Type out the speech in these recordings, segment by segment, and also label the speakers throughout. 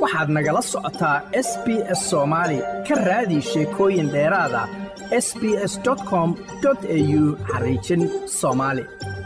Speaker 1: waxaad nagala socotaa s b s soomaali ka raadi sheekooyin dheeraada s b s com au xariijin soomaali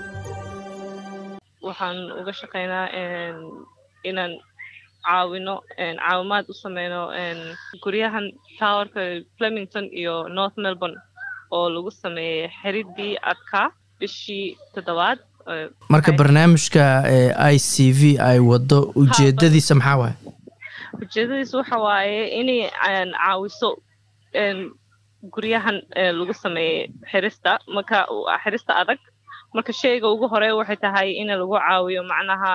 Speaker 2: waxaan uga shaqaynaa inaan caawino caawimaad u sameyno guryahan towerka flemington iyo north melbourne oo lagu sameeyey xeridii adkaa bishii toddobaad
Speaker 3: marka barnaamijka i c v ay wado ujeedadiisa maxaa waaye
Speaker 2: ujeedadiisa waxa waaye inay caawiso guryahan lagu sameeyey xirista marka xirista adag marka sheyga ugu hore waxay tahay in lagu caawiyo macnaha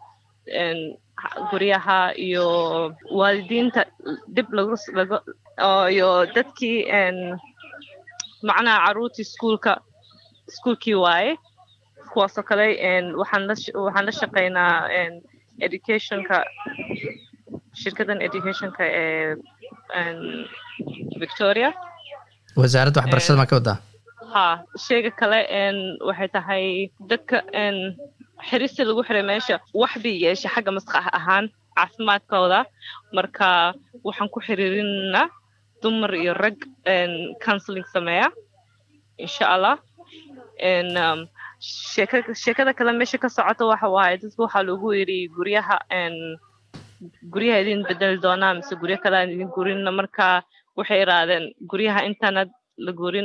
Speaker 2: guryaha iyo waalidiinta dib iyo dadkii macnaha caruurtii iskuolka iskuolkii waaye kuwaasoo kale waxaan la shaqaynaa educationka shirkadan educationka ee victoria
Speaker 3: wasaaradda waxbarashada maa ka wadaa
Speaker 2: ha sheega kale waxay tahay dadka xirista lagu xiray meesha wax bay yeesha xagga maskax ahaan caafimaadkooda marka waxaan ku xiriirinaa dumar iyo rag counseling sameeya insha allah sheekada kale meesha ka socota waxa waaye dadka waxaa lagu yidhi guryaha guryaha idin bedeli doonaa mise guryo kale aan idin gurinna marka waxay iraadeen guryaha intaanad la gurin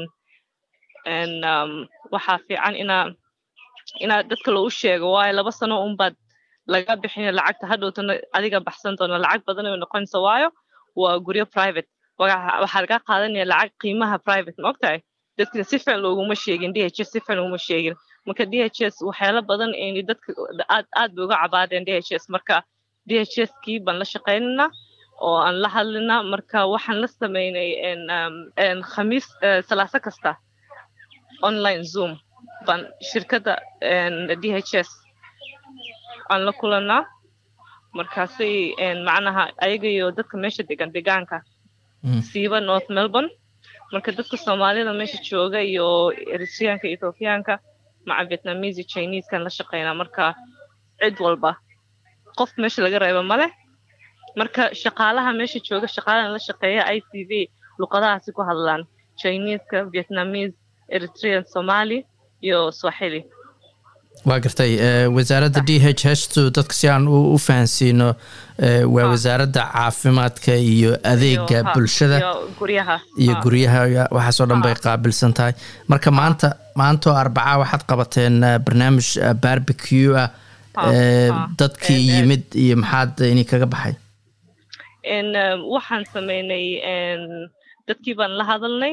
Speaker 2: waxaa fiican inaa inaa dadka lou sheego waayo laba sano unbaad laga bixina lacagta hadhowtana adiga baxsan doona lacag badan ay noqonaysa waayo waa guryo private waxaa laga qaadanaya lacag qiimaha private ma ogtahay dadkina si fiican looguma sheegin d h s si fiican looguma sheegin marka d h s waxyaalo badan ayna dadka aad aad bay uga cabaadeen d h s marka d h s kii baan la shaqaynana oo aan la hadlina marka waxaan la sameynay khamiis salaaso kasta online zoom baan shirkadda d h s aan la kulanaa markaasay macnaha ayaga iyo dadka meesha degan degaanka siiba north melbourne marka dadka soomaalida meesha jooga iyo eritreanka ethoobiyaanka maca vietnamese iyo chinesekan la shaqeynaa marka cid walba qof meesha laga reeba male marka shaqaalaha meesha jooga shaqaalahan la shaqeeya i c v luqadahaasi ku hadlaan chineska vietnamese eritrean somali iyo swahili
Speaker 3: waa gartay wasaaradda d h htu dadka si aan u fahansiino waa wasaaradda caafimaadka iyo adeega bulshada iyo guryaha waxaasoo dhan bay qaabilsan tahay marka maanta maantaoo arbacaa waxaad qabateen barnaamij barbecue ah dadkii yimid iyo maxaad ini kaga baxay
Speaker 2: waxaan sameynay dadkii baan la hadalnay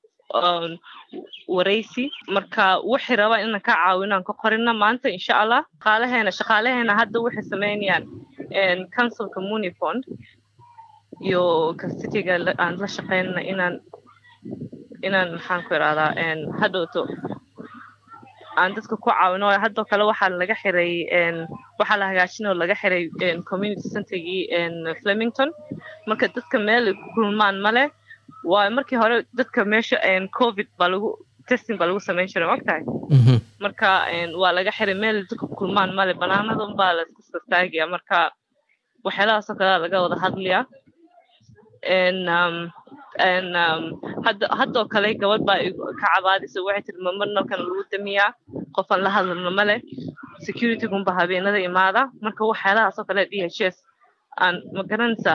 Speaker 2: waraysi marka waxay rabaan inaan ka caawinaan ka qorina maanta insha allah shaqaalaheena shaqaalaheena hadda waxay sameynayaan councilka munifond iyo kastiga aan la shaqeynana inaan inaan maxaan ku irahdaa hadhowto aan dadka ku caawino haddoo kale waxaa laga xiray waxaa la hagaajin oo laga xiray community centergii flemington marka dadka meel ay ku kulmaan male waayo markii hore dadka meesha covid baa lagu testing baa lagu samayn jiray maogtahay marka waa laga xiray meel dadka ku kulmaan male banaanadan baa la iska sastaagaya marka waxyaalahaasoo kalea laga wada hadlaya haddoo kale gabadh baa ka cabaadaysa waxay tiri mamar nalkan lagu damiyaa qofaan la hadlano male securitygunba habeenada imaada marka waxyaalahaasoo kale d h s aan ma garanaysaa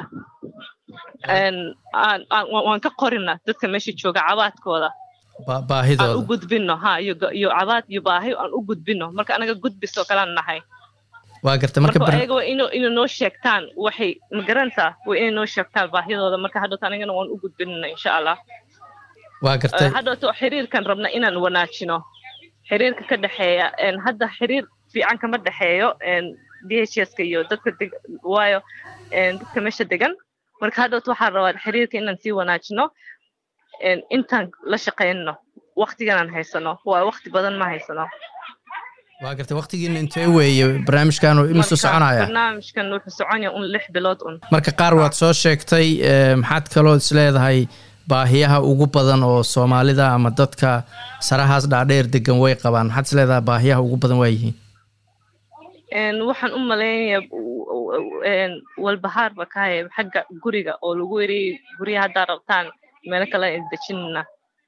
Speaker 2: waan ka qorina dadka meesha jooga cabaadkooda aan u gudbino ha iyo cabaad iyo baahi aan u gudbino marka anaga gudbisoo kalean nahay
Speaker 3: waa garta marka
Speaker 2: ayaga waa inay noo sheegtaan waxay ma garanaysaa waa inay noo sheegtaan baahidooda marka hadhowta anagana waan u gudbinana insha allah
Speaker 3: waa gartay
Speaker 2: hadhowta xiriirkan rabna inaan wanaajino xiriirka ka dhexeeya hadda xiriir fiican kama dhexeeyo d h s ka iyo dadka waayo dadka meesha degan marka hadhowta waxaan rabaa xiriirka inaan sii wanaajino intaan la shaqeynno waktiganaan haysano waa wakti badan ma haysano
Speaker 3: waa gartay waktigiina intee weeye barnaamijkan imisuu soconaya
Speaker 2: barnaamijkan wuxuu soconaya un lix bilood un
Speaker 3: marka qaar waad soo sheegtay maxaad kaloo isleedahay baahiyaha ugu badan oo soomaalida ama dadka sarahaas dhaadheer degan way qabaan maxaad isleedahay baahiyaha ugu badan waa yihiin
Speaker 2: waxaan u malaynayaa walbahaar ba ka haya xagga guriga oo lagu eriyey guryaha haddaa rabtaan meelo kale dejinna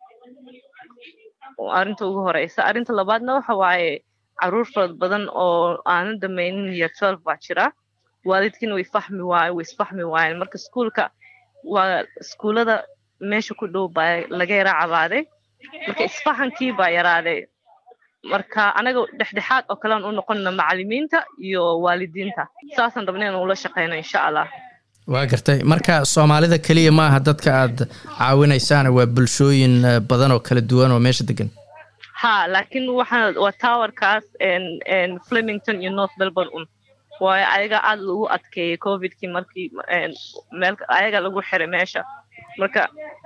Speaker 2: arrinta ugu horeysa arrinta labaadna waxa waaye caruur farad badan oo aanan dhamaynin year twelve baa jira waalidkiina way fahmi waayen way isfahmi waayeen marka iskuulka waa iskuullada meesha ku dhow baa laga yara cabaaday marka isfahankii baa yaraaday marka anaga dhexdhexaad oo kalean u noqonna macalimiinta iyo waalidiinta saasaan rabna inaan ula shaqeyno insha allah
Speaker 3: waa gartay marka soomaalida keliya maaha dadka aad caawinaysaana waa bulshooyin badan oo kala duwan oo meesha degan
Speaker 2: ha laakiin waxaa waa towerkaas flemington iyo north melbourne un waayo ayaga aada lagu adkeeyey covidkii markii meel ayaga lagu xiray meesha marka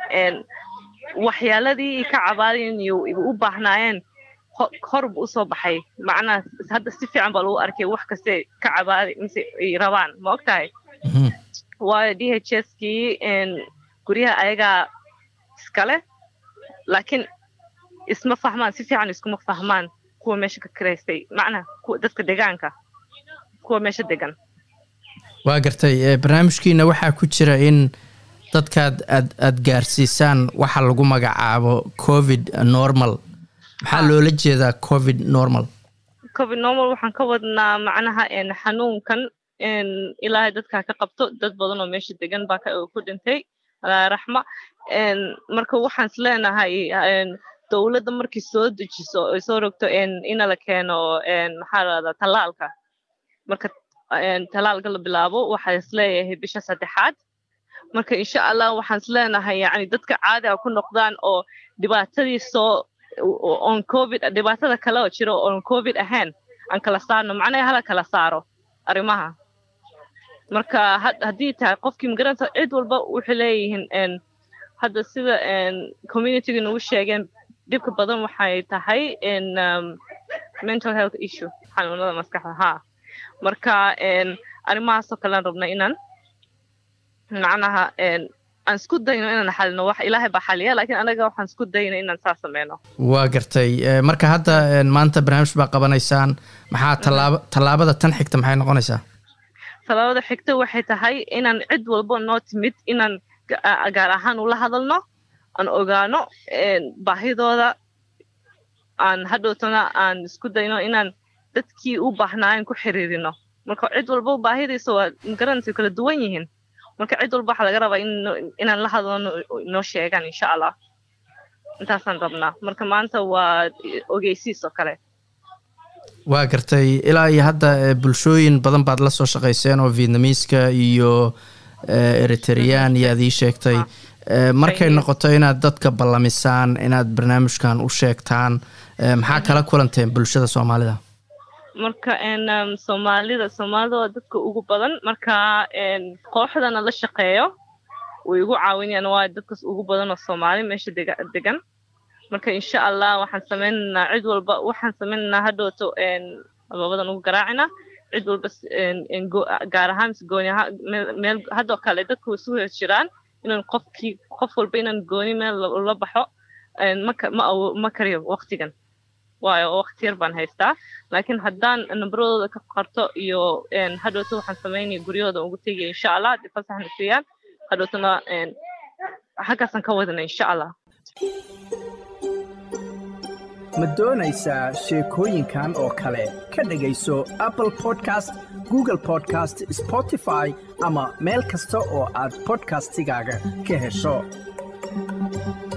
Speaker 2: waxyaaladii ka cabaadayen iyo u baahnaayeen horba usoo baxay macnaha hadda si fiican baa lagu arkay wax kaste ka cabaaday mise ay rabaan ma og tahay waayo d h s kii guryaha ayagaa iskale laakiin isma fahmaan si fiican iskuma fahmaan kuwa meesha ka kiraystay macnaha kuwa dadka degaanka kuwa meesha degan
Speaker 3: waa gartay barnaamijkiina waxaa ku jira in dadkaad aad aad gaarsiisaan waxa lagu magacaabo covid normal maxaa loola jeedaa covid normal
Speaker 2: covid normal waxaan ka wadnaa macnaha xanuunkan ilaahay dadkaa ka qabto dad badan oo meesha degan baa ku dhintay alaa raxma marka waxaan is leenahay dowladda markii soo dejiso ay soo rogto ina la keeno maxaa lahdaa tallaalka marka tallaalka la bilaabo waxaa is leeyahay bisha saddexaad marka insha allah waxaan is leenahay yani dadka caadiga ku noqdaan oo dhibaatadii soo on covid dhibaatada kale oo jiro oon covid ahayn aan kala saarno macnaha hala kala saaro arrimaha marka haddii tahay qofkii magaranta cid walba waxay leeyihiin hadda sida communityga nagu sheegeen dhibka badan waxay tahay mental health issue xanuunada maskaxda ha marka arrimahaasoo kalean rabna inaan macnaha aan isku dayno inaan xalino wax ilaahay baa xaliya laakiin anaga waxaan isku dayno inaan saa sameyno
Speaker 3: waa gartay marka hadda maanta barnaamij baa qabanaysaan maxaa tallaaba tallaabada tan xigta maxay noqonaysaa
Speaker 2: tallaabada xigta waxay tahay inaan cid walbo noo timid inaan gaar ahaan ula hadalno aan ogaano baahidooda aan hadhowtana aan isku dayno inaan dadkii u baahnaayen ku xiriirino marka cid walbo baahidiisa waa magaranaysa kala duwan yihiin marka cid walba waxaa laga rabaa inaan la hadlano noo sheegaan insha allah intaasaan rabnaa marka maanta waa ogeysiis oo kale
Speaker 3: waa gartay ilaa iyo hadda bulshooyin badan baad la soo shaqayseen oo vietnamiiska iyo eritrean iyo aad ii sheegtay markay noqoto inaad dadka ballamisaan inaad barnaamijkan u sheegtaan maxaa kala kulanteen bulshada soomaalida
Speaker 2: marka soomaalida soomaalida waa dadka ugu badan marka kooxdana la shaqeeyo way igu caawinayaan waa dadkas ugu badan oo soomaali meesha degan marka insha allah waxaan sameynaynaa cid walba waxaan sameynaynaa hadhowto albabadan ugu garaacina cid walba gaar ahaan mise gooni ahaan meel haddoo kale dadka way isu hor jiraan inaan qofkii qof walba inaan gooni meel la baxo ma ma kariyo waqtigan waayo waqti yar baan haystaa laakiin haddaan nambaradooda ka qarto iyo hadhowto waxaan sameynaya guryahooda ugu tegaya insha allah haddii fasaxna siiyaan hadhowtona xaggaasaan ka wadana insha allah
Speaker 1: ma doonaysaa sheekooyinkan oo kale ka dhegayso apple podcast google podcast spotify ama meel kasta oo aad podcastigaaga ka hesho